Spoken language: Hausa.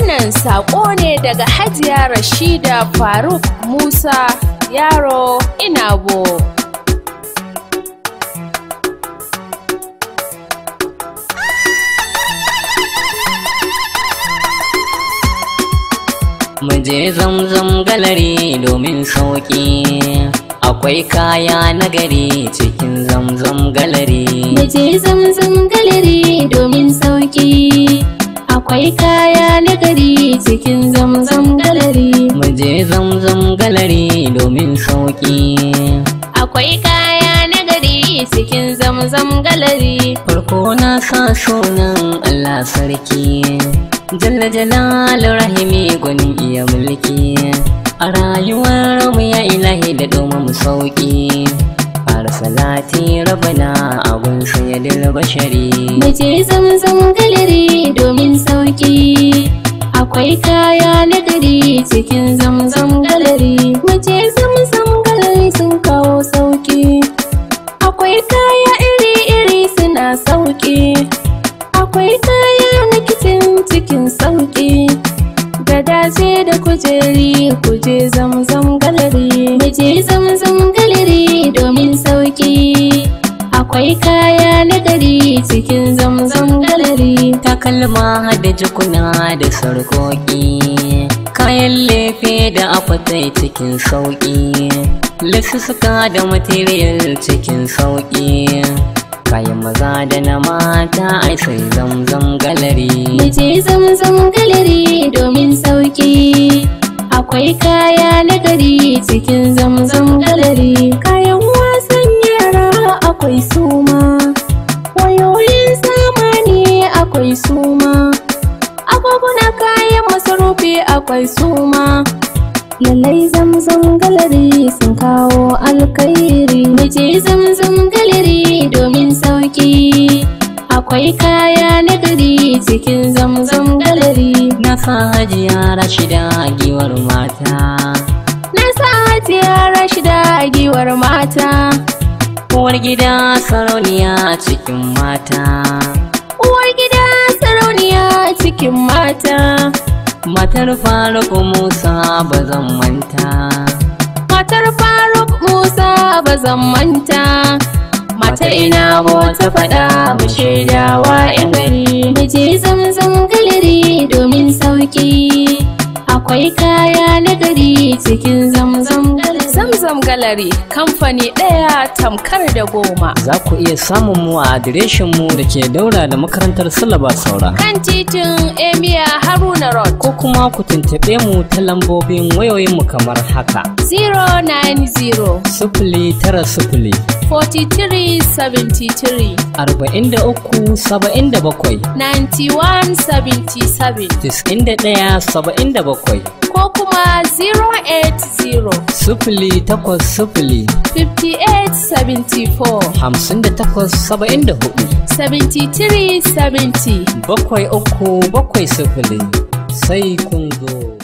Wannan saƙo ne daga Hajiya Rashida Faruk Musa Yaro Inabo. Muje zamzam galari domin sauƙi akwai kaya na gari cikin zamzam galari Muje zamzam galeri domin sauki akwai kaya na gari cikin zamzam galeri Muje zamzam galari domin sauƙi akwai kaya na gari cikin zamzam galeri farko na sa sunan Allah sarki Jalla jalal rahimi gwanin iya mulki a rayuwar mu ya ilahi da domin mu sauki fara salati rabana abun sayyidil bashari Muje zamzam galeri domin sauki akwai kaya na gari cikin zamzam galeri Muje zamzam galeri sun kawo sauki akwai kaya iri-iri suna sauki akwai kaya na kicin cikin sauki gadaje da kujeri kuje zamzam galeri Muje zamzam galeri domin sauki akwai kaya na gari cikin zamzam galeri takalma da jikuna da sarkoki kayan lefe da akwatai cikin sauki lissuka da material cikin sauki kayan maza da na mata ai sai zamzam galari Muje zamzam galeri domin sauki akwai kaya na gari cikin zamzam galeri kayan wasan yara akwai suma wayoyin zamani akwai suma agwaguna kayan masarufi akwai suma lallai zamzam galeri sun kawo alkairi Muje zamzam galeri domin sauki akwai kaya na gari cikin zamzam galeri na sa hajiya rashida giwar mata na sa hajiya rashida a giwar mata uwar gida sarauniya cikin mata uwar gida sarauniya cikin mata matar faruk musa ba zan manta matar faruk musa ba zan manta matar ina ta faɗa mu shaidawa yan gari mu je zamzam galeri domin sauki akwai kaya na gari cikin zamzam galeri Zamzam Gallery kamfani ɗaya tamkar da goma. za ku iya samun mu a adireshin mu da ke daura da makarantar silaba saura Kan titin Emia Haruna Road ko kuma ku tuntuɓe mu ta lambobin wayoyinmu kamar haka 090 sifili tara sifili 43 73 arba'in da uku saba'in da bakwai 91 77 tis'in da ɗaya saba'in da bakwai ko kuma 080 sifili takwas sifili 58 74 hamsin da takwas saba'in da hudu 73 70 bakwai uku bakwai sifili sai kun zo